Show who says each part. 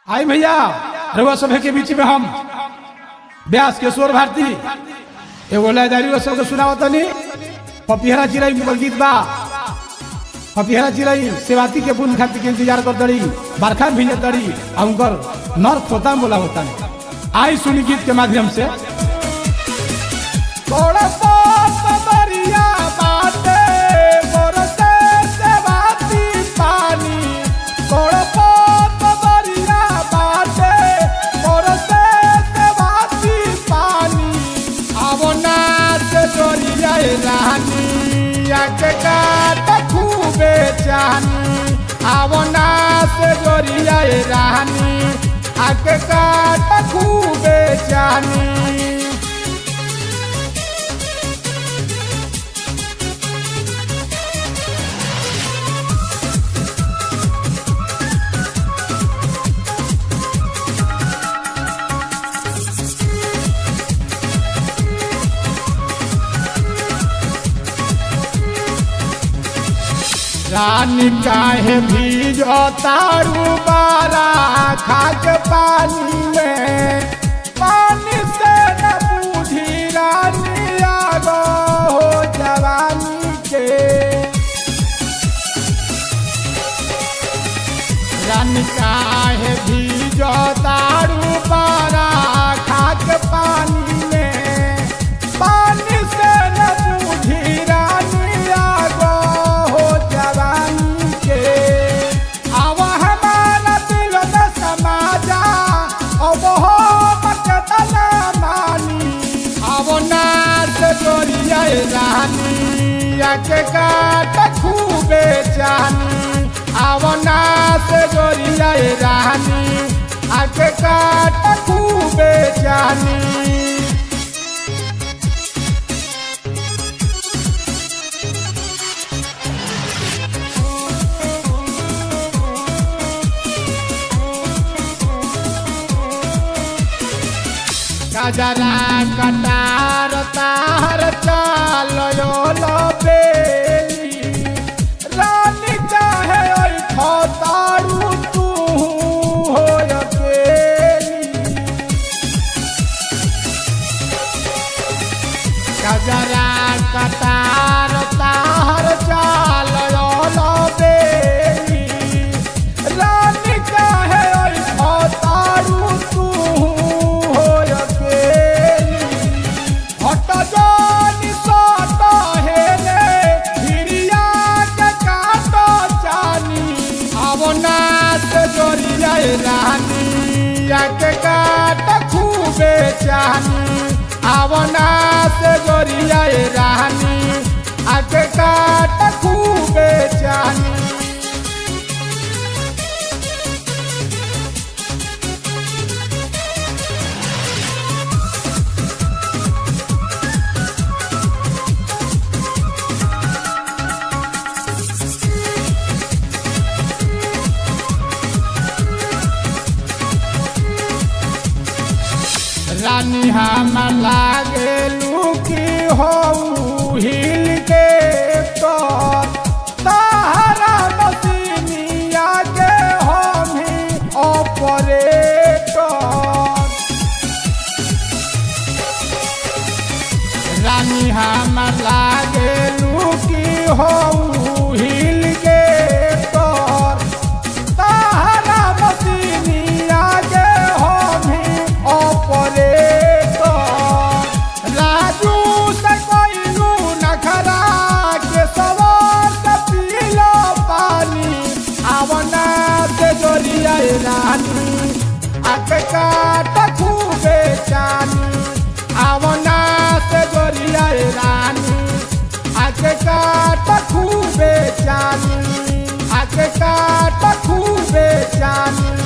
Speaker 1: आई भैया रउआ सभे के बीच में हम व्यास किशोर भारती एगो लयदारी सबके सुनावत तनी पपिहरा चिराई के गीत बा पपिहरा चिराई सेवाती के पुण्य खातिर के इंतजार कर दड़ी बरखा भी दड़ी आ उनकर नर खोता बोला होता आई सुनी गीत के माध्यम से थोड़ा बहुत बरिया बाटे बरसे सेवाती पानी थोड़ा बहुत बरिया बाटे बरसे सेवाती पानी अब ना से डोरिया रानी आके काट खूबे जानी अब ना से डोरिया रानी आके काट खूबे जानी रानी काहे भीजो तारू बारा खाक पानी में पानी से न बूझी रानी आगो हो जवानी के रानी काहे भीजो तारू बारा खाक पानी में पानी से न बूझी रानी आगो हो जवानी के आवा हमारा दिल में समा जा अब हो बकतना मानी अब नाच डोरिया रानी आके काट खूबे जानी अब नाच डोरिया रानी आके काट खूबे जानी गजरा कटार तार चालयो बेली रानी चाहे ओइ खतारू तू हो अकेली गजरा कटार तार चालयो बेली रानी चाहे ओइ खतारू तू हो अकेली हट जानी सट हेले हिरिया के काट जानी अब नाच जोरिया रानी के काट खूबे जानी अब नाच जोरिया रानी आके काट खूबे जानी रानी हम लागे लुकी हो हिल के तो ताहरा मसीनिया के हम ही ऑपरेटर रानी हम लागे लुकी हो हिल के तो ताहरा मसीनिया के हम ही ऑपरेटर राजू से कोइलू नखरा के सवार से पीलो पानी आवना से जोरिया रानी आके काट खूबे जानी आवना से जोरिया रानी आके काट खूबे जानी आके काट खूबे जानी